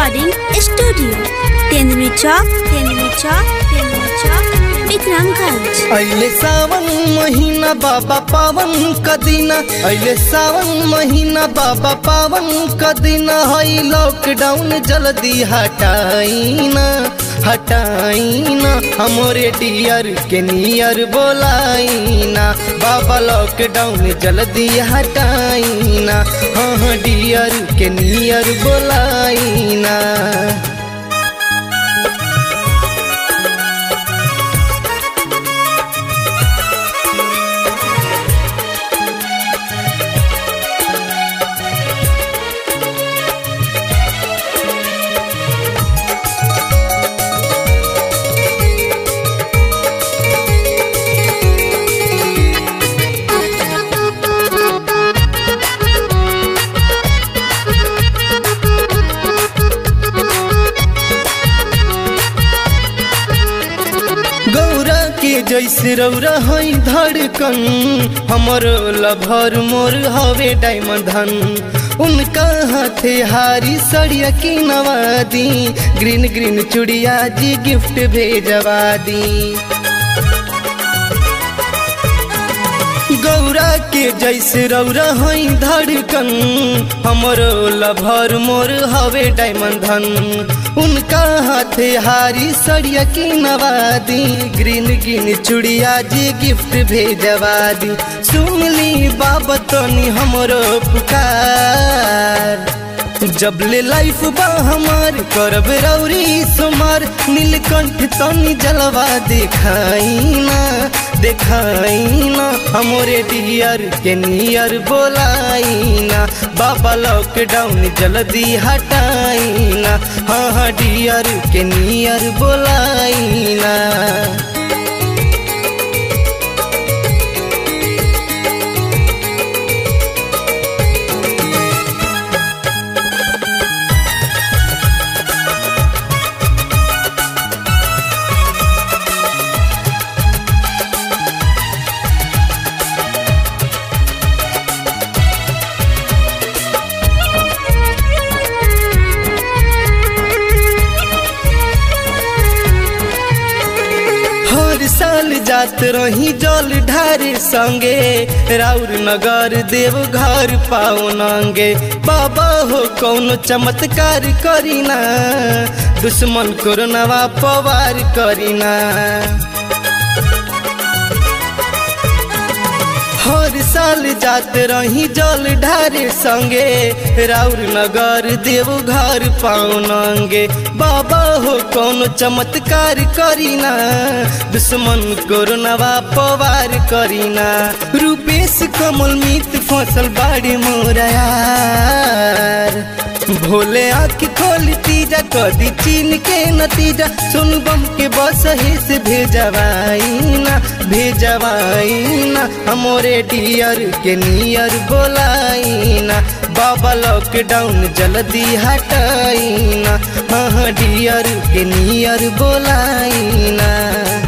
recording studio Tendumi Chowk Tendumi Chowk Tendumi Chowk Vikramganj अइले सावन महीना बाबा पावन कदीना अइले सावन महीना बाबा पावन कदीना हई लॉकडाउन जल्दी हटाईना हटाईना हमरे डियर के नियर बोलाईना बाबा लॉकडाउन जल्दी हटाईना हाँ हाँ डियर के नियर बोलाईना गौरा के जैसे रौरा हई धड़कन हमर लभर मोर हवे डायमंड धन उनका हाथे हारी सड़िया की नवादी ग्रीन ग्रीन चुड़िया जी गिफ्ट भेजवा दी गौरा के जैसे रौरा हई धड़कन हमरो लभर मोर हवे डायमंड धन उनका हाथे हारी सड़िया की नवादी ग्रीन ग्रीन चुड़िया जी गिफ्ट भेजवा दी सुन ली बाबा तनी हमरो पुकार जब ले लाइफ बा हमार करब रौरी सुमार नीलकंठ तनी जलवा दिखाईना दिखाईना हमरे डियर के नियर बोलाईना बाबा लॉकडाउन जल्दी हटाईना हाँ हाँ डियर के नियर बोलाईना हर साल जात रही जल ढारे संगे राउर नगर देव घर पाओ नंगे बाबा हो कौनो चमत्कार करीना दुश्मन कोरोनावा पवार करीना हर साल जात रही जल ढारे संगे राउर नगर देव घर पाओ नंगे बाबा हो कौन चमत्कार करीना दुश्मन कोरोनावा पवार करीना रूपेश कमल मित फसल बाड़ी मोरा यार भोले आँख खोल तीजा कदी चीन के नतीजा सुन बम के बस ही से भेजवाईना भेजवाईना हमरे डियर के नियर बोलाईना बाबा लॉकडाउन जल्दी हटाईना हाँ हाँ डियर के नियर बोलाईना